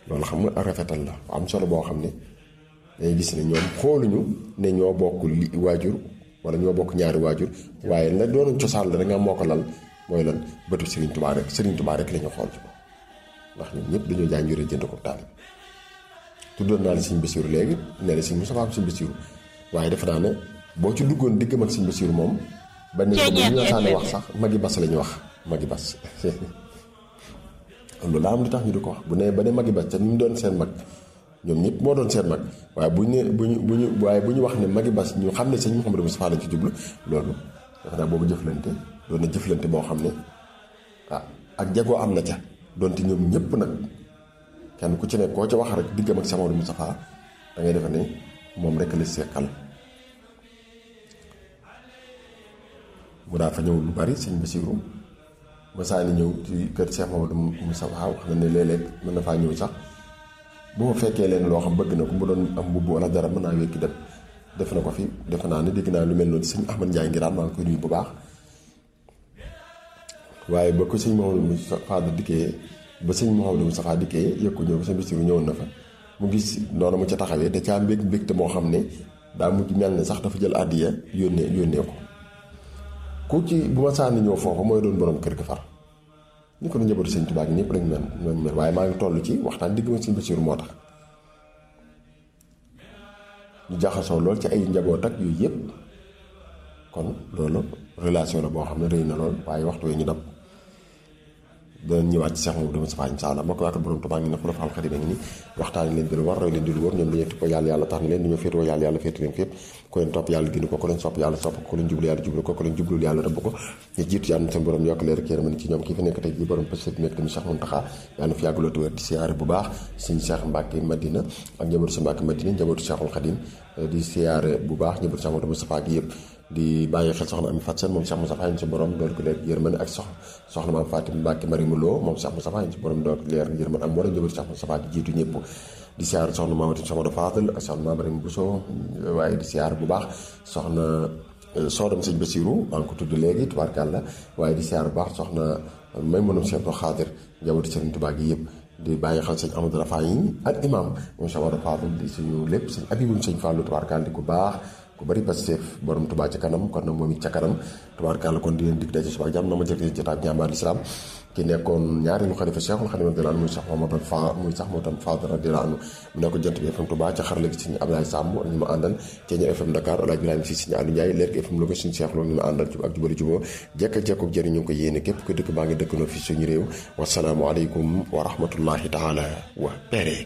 loolu xam nga rafetal la am solo boo xam ne day gis ne ñoom xooluñu ne ñoo bokk li waajur wala ñoo bokk ñaari waajur waaye la doonoon cosaan la da nga moo ko lal mooy lan bëtu Serigne Touba rek Serigne Touba rek la ñu xool ci ko ndax ñun ñëpp dañoo jaay njuree jënd ko taal tuddoon naa la Serigne Bassirou léegi nee na Serigne Moustapha am Serigne Bassirou waaye defe naa ne boo ci duggoon diggam ak Serigne Bassirou moom ba ne ko bu ñu la wax sax magi bas la ñu wax magi bas loolu daa am lu tax ñu di ko wax bu ne ba ne magi bas te ñu doon seen mag ñoom ñëpp moo doon seen mag waaye bu ñu ne bu ñu bu ñu waaye bu ñu wax ne magi bas ñu xam ne sëñ Mouhamadou Moustapha lañ ci jublu loolu defe naa boobu jëflante doon na jëflante boo xam ne ah ak jagoo am na ca donte ñoom ñëpp nag kenn ku ci ne koo ca wax rek diggam ak Sëñ Mouhamadou Moustapha da ngay defe ne moom rek la seqal mu daa fa ñëw lu bari sëñ Bassirou masaani ñëw ci kër Cheikh Mamadou Moustapha wax na ne léeg-léeg mën na faa ñëw sax bu ma fekkee leen loo xam bëgg na ko mu doon am mbubb wala dara mën naa wékki dem def na ko fi defe naa ne dégg naa lu mel noonu sëñ Ahmad Ndiaye ngiraan maa ngi koy nuyu bu baax waaye ba ko sëñ Mamadou Moustapha dikkee ba sëñ Mamadou Moustapha dikkee yëg ko ñëw ba sëñ Bassirou ñëwoon na fa mu gis noonu mu ca taxawee da caa mbég mbégte moo xam ne daa mujj mel ne sax dafa jël àddiya yónnee yónnee ko ku ci bu ma sànni ñëw foofa mooy doon borom kër ga far ñu ko nu njabootu sëñ Tuubaa gi ñëpp lañ mel lañ mel waaye maa ngi toll ci waxtaan digg ma sëñ Bassirou moo tax ñu jaxasoo lool ci ay njaboot ak yooyu yëpp kon loolu relation la boo xam ne rëy na lool waaye waxtu wee ñu dab danañ ñëwaat ci Cheikh Mamadou Moustapha insha Allah moo ko waaka borom Tuubaa ngi ne xulafa al xadim ngi ni waxtaan leen di lu war roy leen di lu wër ñoom dañoo tippoo yàlla yàlla tax na leen dañoo féetewoo yàlla yàlla féete leen fépp ku leen topp yàlla gindi ko ku leen sopp yàlla sopp ko ku leen jublu yàlla jublu ko ku leen jublul yàlla rëbb ko ñu jiitu yàlla seen borom yokk leer kéeram ci ñoom kii fi nekk tey ji borom pësét nekk tamit Cheikh Mountakha yàlla fi yàgg loolu wér di siyaare bu baax sëñ Cheikh Mbacke Madina ak njabootu sa Mbacke Madina njabootu Cheikhul Khadim di siyaare bu baax njabootu Cheikh Mamadou Moustapha gi yëpp di bàyyi xel soxna Ami Fat Seen moom Cheikh Moustapha ñu si borom dool ko leer yërmande ak sox soxna maam Fatim Mbacke Marimu Lo moom Cheikh Moustapha ñu si borom dool ko leer yërmande ak mboolem njabootu Cheikh Moustapha gi jiitu ñëpp di siyaar soxna Mamadou Soxna Fadal ak soxna Maam Marimu Bousso waaye di siyaar bu baax soxna soodam sëñ Bassirou maa ngi ko tudd léegi tubaarkàlla waaye di siyaar bu baax soxna may mënum Cheikh Xaadir njabootu Serigne Touba gi yëpp di bàyyi xel sëñ Amadou Rafa yi ak imam moom Cheikh Amadou Fadal di suñu lépp sëñ Abibou sëñ Fallou tubaarkàlla di ku baax ku bari Pastef borom Touba ca kanam kon nag moom it ca kanam tubaarkàlla kon di leen dig daje suba jàmm na ma jël jotaab jàmbaar lislaam ki nekkoon ñaareelu xalifa Cheikhul Khadim radiyallahu anhu muy sax Mamadou Fa muy sax moo tam Fadal radiyallahu anhu mu nekk jant bi FM Touba ca xarala gi suñu Abdoulaye Samb ak ñu ma àndal ci ñu FM Dakar Alaaji Ibrahima si suñu Aliou Ndiaye leer FM Louga suñu Cheikh loolu ñu ma àndal ak jubali juboo jekka jekkook jëriñ ñu ngi ko yéene képp ko dëkk baa ngi dëkkandoo fi suñu réew wasalaamu aleykum wa rahmatullahi taala wa barakatuh